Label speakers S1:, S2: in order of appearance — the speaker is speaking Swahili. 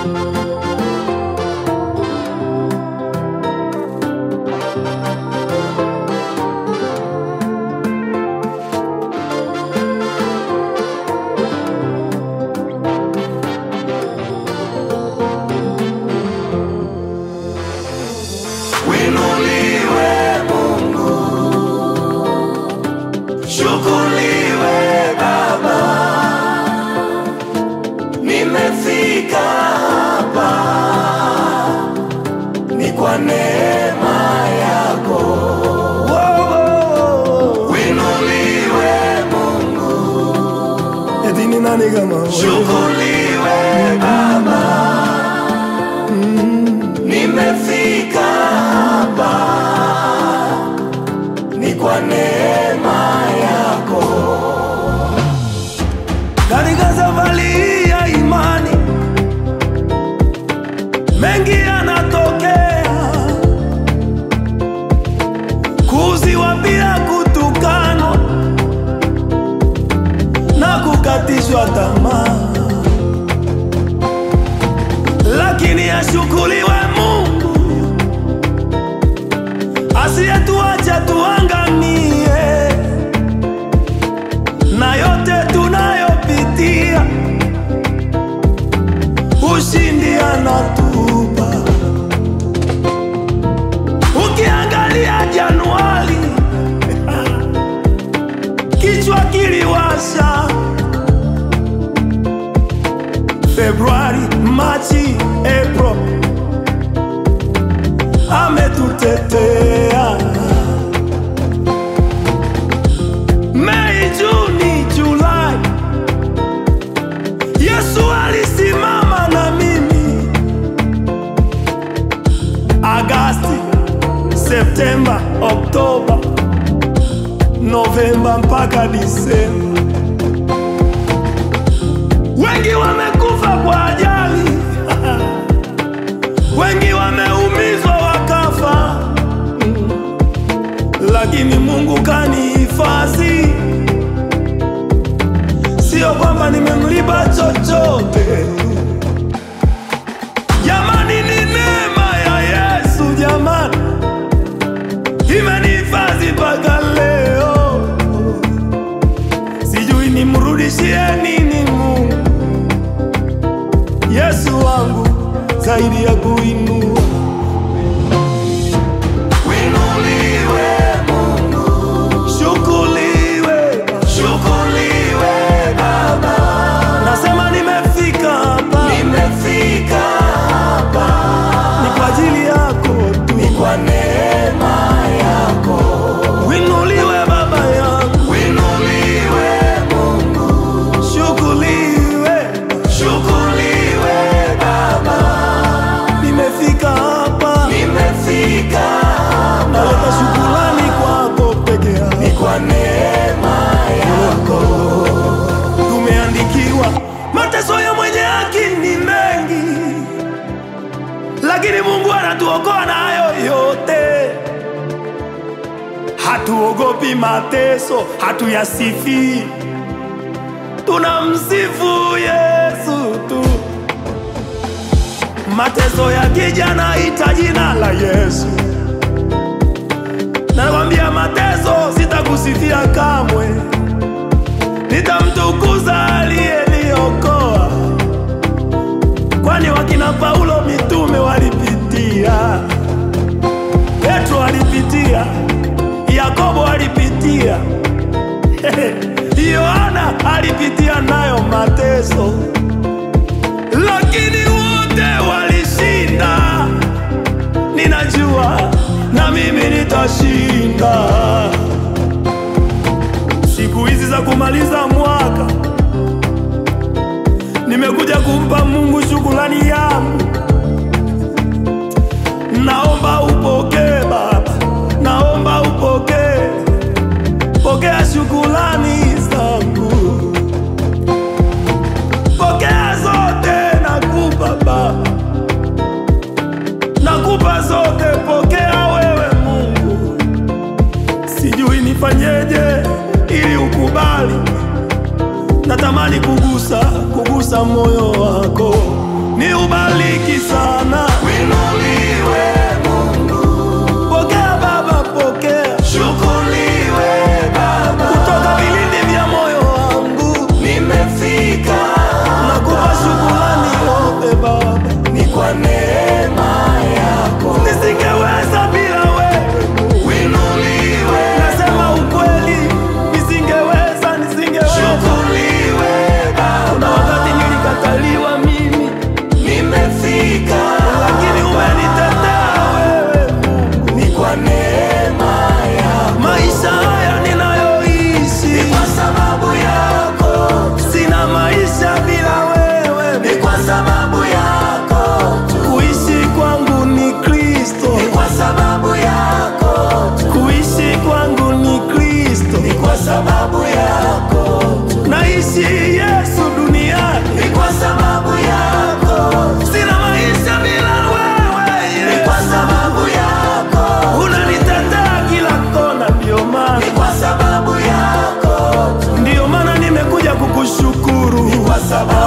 S1: Winuliwe Mungu, shukuriwe Baba, nimefika hapa ni kwa neema yako. Winuliwe Mungu,
S2: Eti ni nani kama wewe?
S1: shukuriwe Baba, nimefika hapa ni kwa neema yako.
S2: Katika safari ya imani mengi yanatokea, kuuziwa bila kutukanwa na kukatishwa tamaa, lakini ashukuriwe Mungu asiyetuacha tuangamie na yote tunayopitia, ushindi anatupa. Ukiangalia Januari, kichwa kiliwasha. Februari, Machi, April, ametutetea. Mei, Juni, Julai, Yesu alisimama na mimi. Agasti, Septemba, Oktoba, Novemba mpaka Disemba. Wengi wamekufa kwa ajali, wengi wameumizwa wakafa, lakini Mungu kanihifadhi. Sio kwamba nimemlipa chochote, jamani, ni neema ya Yesu jamani, imenihifadhi mpaka leo. Sijui nimrudishie nini Mungu, Yesu wangu zaidi ya kuinua.
S1: Winuliwe Mungu,
S2: Shukuriwe,
S1: shukuriwe Baba,
S2: nasema nimefika hapa
S1: nimefika hapa
S2: ni kwa ajili yako tu.
S1: ni kwa neema yako.
S2: Winuliwe Baba yangu,
S1: Winuliwe Mungu,
S2: shukuriwe,
S1: shukuriwe Baba,
S2: nimefika hapa,
S1: nimefika hapa
S2: naleta shukrani kwako peke
S1: ni
S2: yako.
S1: kwa neema yako.
S2: Tumeandikiwa mateso ya mwenye haki ni mengi, lakini Mungu anatuokoa na hayo yote. Hatuogopi mateso, hatuyasifi, tunamsifu Yesu tu. Mateso yakija naita jina la Yesu, nakwambia mateso sitakusifia kamwe nitamtukuza aliyeniokoa, kwani wakina Paulo mitume walipitia, Petro alipitia, Yakobo alipitia, Yohana alipitia nayo mateso, lakini wote walishinda. Ninajua na mimi nitashinda siku hizi za kumaliza mwaka nimekuja kumpa Mungu shukrani yangu. Naomba upokee Baba, naomba upokee, pokea shukrani zangu, pokea zote, nakupa Baba, nakupa zote, pokea wewe Mungu. Sijui nifanyeje ili ukubali, natamani kugusa kugusa moyo wako, ni uba kubariki sana.
S1: winuliwe Mungu,
S2: Pokea Baba, pokea
S1: shukuriwe Baba,
S2: kutoka vilindi vya moyo wangu,
S1: nimefika
S2: nakupa shukrani yote Baba.
S1: ni kwa neema yako,
S2: Nisingeweza bila wewe,
S1: winuliwe,
S2: nasema ukweli, nisingeweza, nisingeweza.
S1: shukuriwe
S2: Na
S1: Baba,
S2: wakati nilikataliwa mimi,
S1: nimefika
S2: lakini umenitetea wewe.
S1: ni kwa neema yako,
S2: Maisha haya ninayoishi,
S1: kwa sababu yako,
S2: sina maisha bila wewe.
S1: ni kwa sababu yako tu,
S2: Kuishi kwangu ni Kristo,
S1: kwa sababu yako tu,
S2: kuishi kwangu ni Kristo.
S1: kwa sababu yako tu,
S2: Naishi Yesu duniani,
S1: ni kwa sababu yako,
S2: sina maisha bila wewe.
S1: ni
S2: Yesu.
S1: kwa sababu yako,
S2: Unanitetea kila kona, ndio maana
S1: kwa sababu yako tu,
S2: ndio maana nimekuja kukushukuru.
S1: kwa sababu